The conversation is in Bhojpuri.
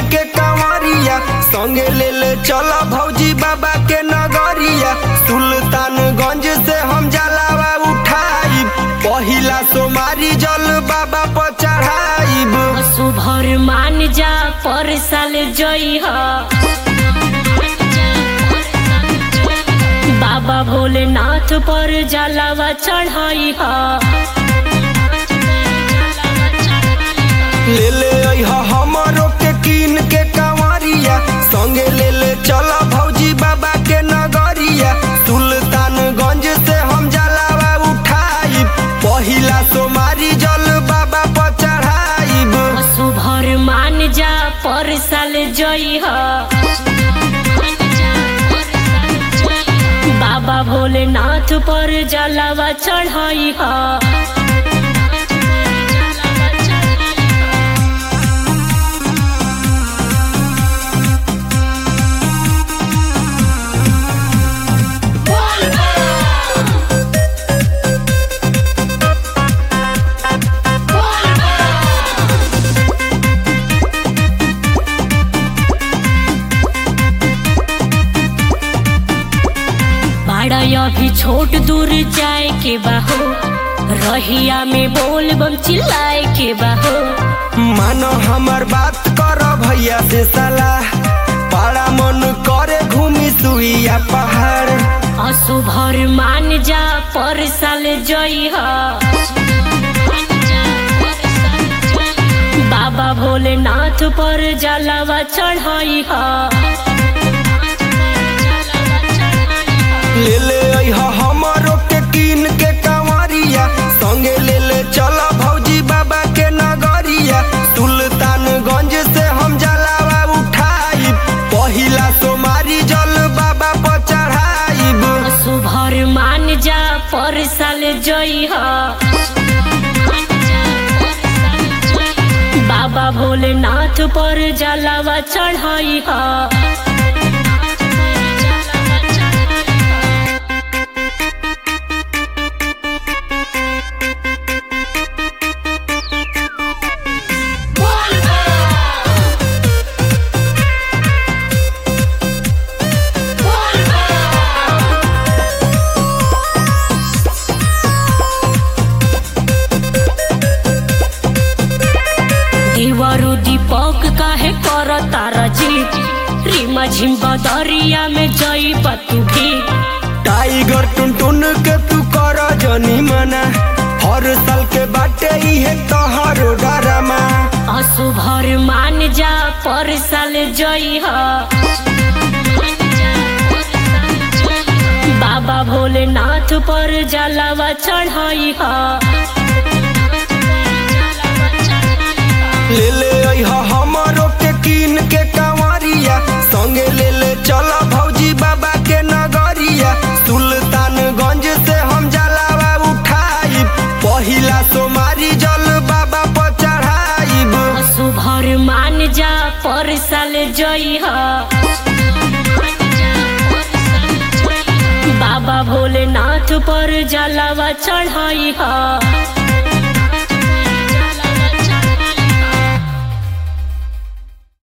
के कंवरिया संगे ले ले चल भौजी बाबा के नगरिया सुल्तानगंज से हम जलावा उठाई पहिला सोमारी जल बाबा पर चढ़ाइब सुभर मान जा पर साल जई ह बाबा भोलेनाथ पर जलावा चढ़ाई ह ले ले अइह हमरो के कीन के कंवरिया संगे ले ले चल भौजी बाबा के नगरिया सुल्तानगंज से हम जलावा उठाई पहिला सोमारी जल बाबा पर चढ़ाइब सुभर मान जा पर साल जई ह बाबा भोलेनाथ पर जलावा चढ़ाई ह बड़ा अभी छोट दूर जाए के बाहो रहिया में बोल बम चिल्लाए के बाहो मानो हमर बात कर भैया से सलाह बड़ा मन करे घूमी सुइया पहाड़ असुभर मान जा पर साल जई ह बाबा भोलेनाथ पर जलावा चढ़ाई ह ले ले अइह हमरो के कीन के कंवरिया संगे ले ले चल भौजी बाबा के नगरिया सुल्तानगंज से हम जलावा उठाई पहिला सोमारी जल बाबा पर चढ़ाइब सुभर मान जा पर साल जई ह बाबा भोलेनाथ पर जलावा चढ़ाई ह देवरु दीपक काहे कर तारा जी रीमा झिम बदरिया में जई पतु भी टाइगर टुनटुन के तू कर जनी मना हर साल के बाटे इहे तोहरो डरमा असुभर मान जा पर साल जई ह बाबा भोलेनाथ पर जलावा चढ़ाई ह ले ले अइह हमरो के कीन के कंवरिया संगे ले ले चल भौजी बाबा के नगरिया सुल्तानगंज से हम जलावा उठाई पहिला सोमारी जल बाबा पर चढ़ाइब सुभर मान जा पर साल जई ह बाबा भोलेनाथ पर जलावा चढ़ाई ह